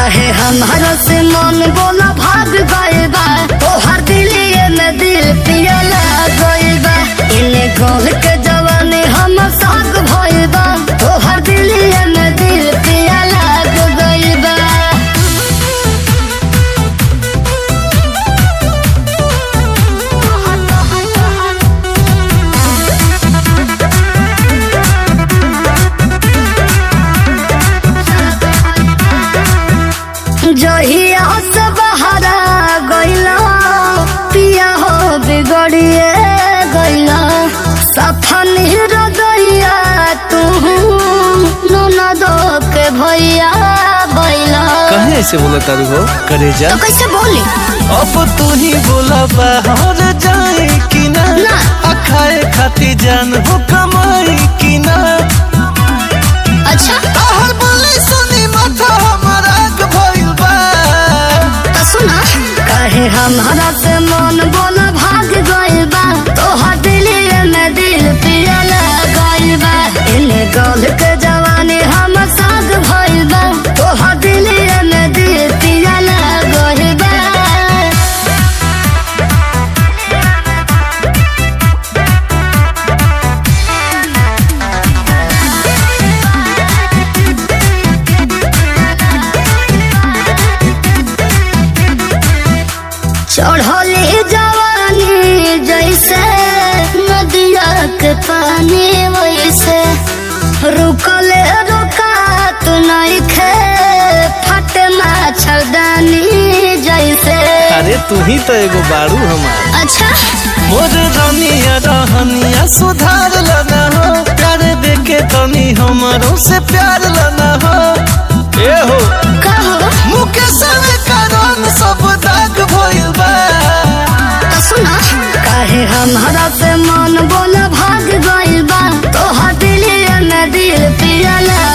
काहे हमारा से मन बोला भाग गए बा तोहर दिलिए में दिल पियला गए बा इन्हें गोल के जवानी हम साग भइल बा तोहर दिलिए में दिल पियला गए बा जहिया से बहरा गइला पिया हो बिगड़िए गइला सफन हृदया तू ननद के भैया बैला कहे ऐसे बोला तारू हो करे जा तो कैसे बोली अब तू ही बोला बाहर जाए कि ना ना। अखाए खाती जान हो कमाई कि ना अच्छा आहर बोले सुनी माथा हमारा आग भइल बा तो सुना कहे हमारा से मन बोला भाग गइल बा तोहर दिलिए में दिल पियला गइल बा इन्हें गल के जवानी हम साग भइल बा तोहर दिलिए में दिल पियला गइल बा चढ़ले जवानी जैसे नदिया के पानी वैसे रुकले रुकात नहीं खे फटे मच्छरदानी जैसे अरे तू ही तो एगो बारू हमार अच्छा मोर रनिया रहनिया सुधार लना हो प्यार देके तनी हमारो से प्यार लना हो ए हो कहो मुकेश में कारण सब दाग भइल बा तो सुना काहे हमारा से मन बोल भाग गइल बा तोहर दिलिए में दिल पियला